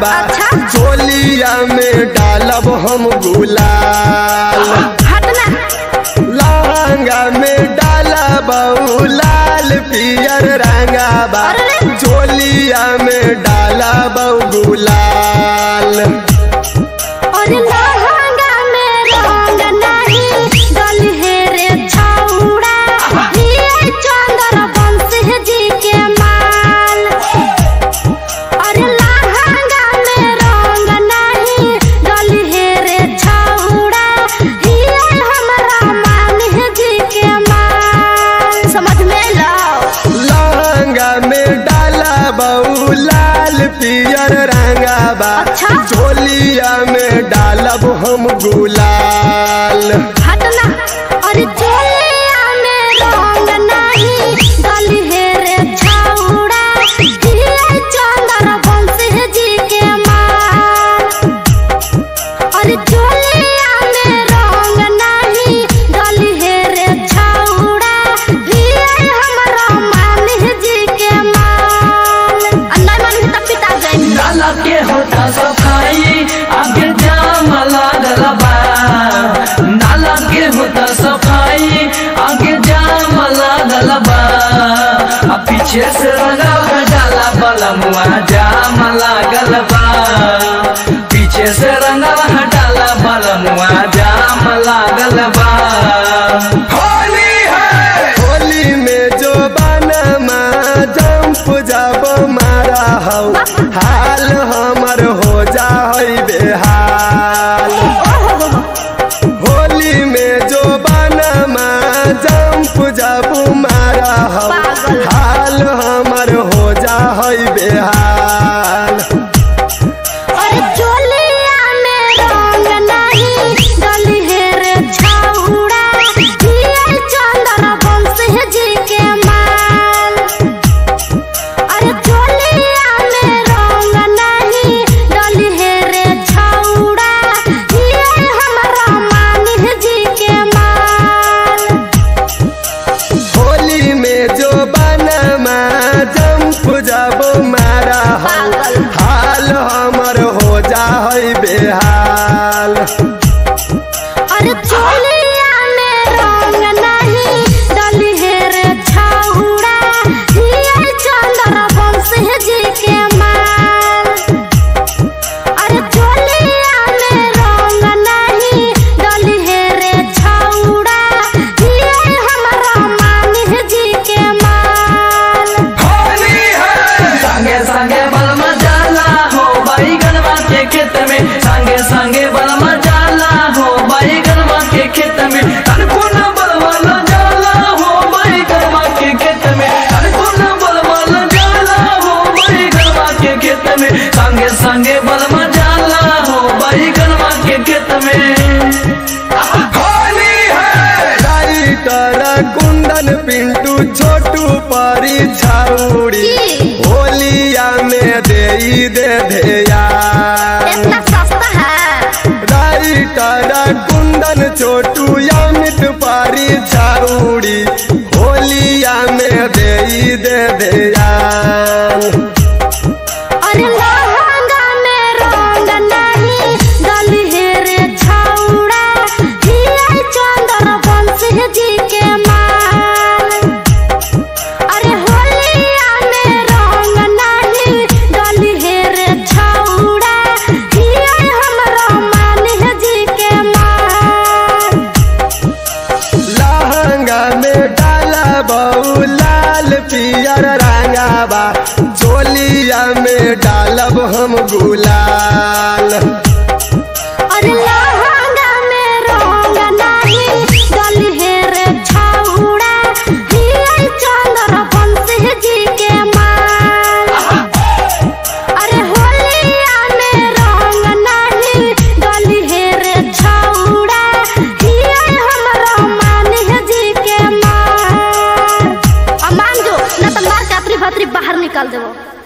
बा अच्छा। चोलिया में डालब हम गुलाल हटना लहंगा में डालब लाल पियर रंगा बा अरे। चोलिया में डालब गुलाल और लहंगा में रंग नहीं डलहे रे छौड़ा ये चंदर बंसी जी के माल और लहंगा में रंग नहीं डलहे रे छौड़ा ये हमरा मान जी के माल समझ में लो लहंगा में डालब लाल पियर रंगा बा अच्छा। चोलिया में डालब हम गुलाल हटना अरे चोलिया में रंग नहीं डलहे रे छौड़ा ये चंदर बंसी जी के माल अरे चोलिया में रंग नहीं डलहे रे छौड़ा ये हमरा मान जी के माल अन्ना मान तब पिता जाई नाला के होता सफाई आगे जाम लागल बा नाला के होता सफाई आगे जाम लागल बा आ पीछे से रंगा डाला बलमुआ जाम लागल बा पीछे से रंगा डाला बलमुआ जाम लागल बा होली है होली में जो बनमा जंप जब मारा हौ हाल हमर हो जा बेहाल होली में जो बनमा जंप जब मारा हौ पागल। हाल हमर हो जा बेहाल और चोलिया में रंग नहीं डलहे रे छौड़ा ये चंदर बंसी जी के माल अरे चोलिया में रंग नहीं डलहे रे छौड़ा ये हमरा मान जी के माल होली में जो बनमा जंप जब मारा हौ पागल। हाल हमर हो जा बेहाल अरे चोलिया में रंग नहीं डलहे रे छौड़ा ये चंदर बंसी जी के माल अरे चोलिया में रंग नहीं डलहे रे छौड़ा ये हमरा मान जी के माल होली है संगे संगे बलमा जाला हो बैगनवा के खेत में संगे संगे बलमा जाला हो बैगनवा के खेत में कनकुन बलमा न जाला हो बैगनवा के खेत में कनकुन बलमा न जाला हो बैगनवा के खेत में संगे संगे बलमा जाला हो बैगनवा के खेत में होली है राइटर कुंदन पिंटू छोटू परी छाउड़ी की? होलिया में दे दे ध्यान इतना सस्ता है राइटर कुंदन छोटू अमित परी छाउड़ी होलिया में दे दे ध्यान अरे लहंगा में रंग नहीं डलहे रे छौड़ा ये चंदर बंसी जी के माल अरे होलिया में रंग नहीं डलहे रे छौड़ा ये हमरा मान जी के माल लहंगा में डाला बहु लाल पियर रंगाबा चोलिया में डालब हम गुलाल अरे लहंगा में रंग नहीं डलहे रे छौड़ा ये चंदर बंसी जी के माल अरे होलिया में रंग नहीं डलहे रे छौड़ा ये हमरा मान जी के माल अब मान जो ना तो मार के अपनी भत्री बाहर निकाल देबो